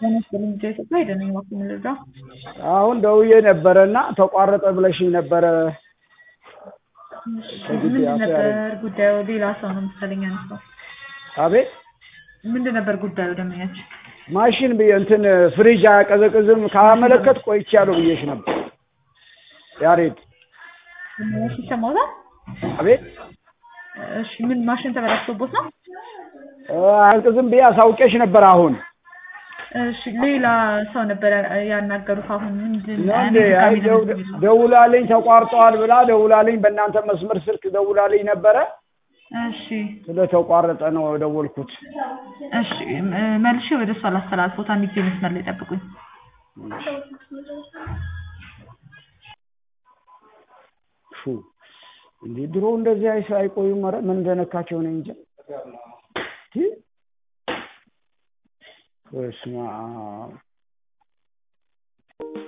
ለመስል ልጅ ኢትዮጵያ ሄደን ዋክ ምልዳ አሁን ደውዬ ነበረ እና ተቋረጠ ብለሽኝ ነበረ። ምንድን ነበር ጉዳዩ? ሌላ ሰው ነው መሰለኝ አንስተው። አቤት ምንድን ነበር ጉዳዩ? ደመኛችን ማሽን ብዬ እንትን ፍሪጅ አያቀዘቅዝም ካመለከት ቆይቻለሁ ብዬሽ ነበር። ያሬድ ደመኛችን ይሰማዎታል? አቤት እሺ ምን ማሽን ተበላሽቶቦት ነው? አያቀዝቅዝም ብዬ አሳውቄሽ ነበር። አሁን እሺ ሌላ ሰው ነበር ያናገሩት። አሁን ምንድን እንዴ አይ ደው- ደውላልኝ ተቋርጠዋል ብላ ደውላልኝ በእናንተ መስመር ስልክ ደውላልኝ ነበረ። እሺ ስለተቋረጠ ነው የደወልኩት። እሺ ም- መልሼ ወደ እሷ ላስተላልፎት። አንድ ጊዜ መስመር ላይ ጠብቁኝ። ሹ እንዴ ድሮ እንደዚህ አይስ አይቆዩም። ኧረ ምን እንደነካቸው ነው እንጂ በስመ አብ